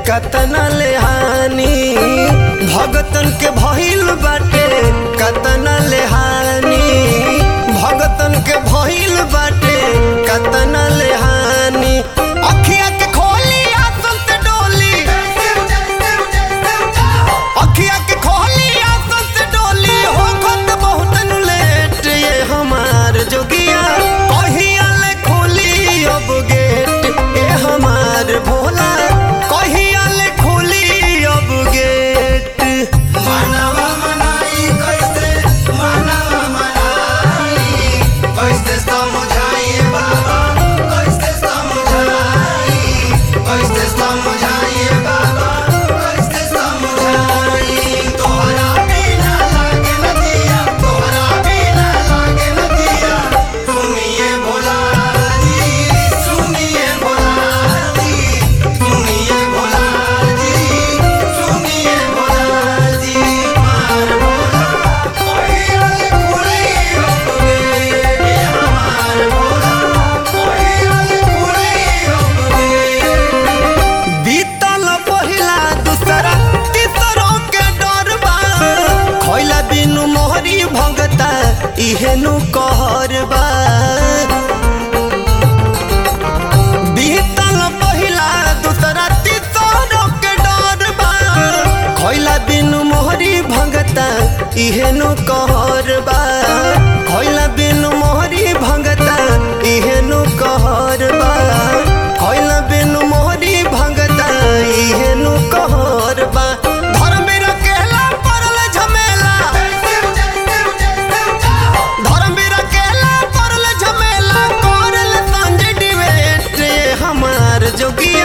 कतना ले हानि भगतन के भइल बाटे कतना ले हानि भगतन के भइल बाटे कतना ले हानि अखिया के खोली आसन से डोली अखिया के खोली आसन से डोली हो खत बहुत नु लेट ये हमार जोगिया कहिया ले खोली अब गेट ए हमार भोला कहिया ले खोली अब गेट मानवा मनाई कैसे मानवा मनाई कैसे समझाइए बाबा कैसे समझाई कैसे समझाइए बाबा कैसे समझाई तोहरा बिना लागे न दिया तोहरा बिना लागे न दिया सुनिए भोला जी सुनिए भोला जी सुनिए भोला जी सुनिए भोला जी मार भोला कोई कुड़ी अपने ये हमार भोला कोई कुड़ी अपने बीतल पहिला दूसरा तीसरों के डर बा खैला बिनु मोहरी भगता इहेनु कहर बा बीतल पहिला दूसरा तीसरों के डर बा खैला बिनु मोहरी भगता इहेनु कहर बा खैला बिनु मोहरी भगता इहेनु कहर बा खैला बिनु मोहरी भगता इहेनु कहर बा धर्मेर केला परल झमेला धर्मेर केला परल झमेला करल संजय डिबेट हमार जोगिया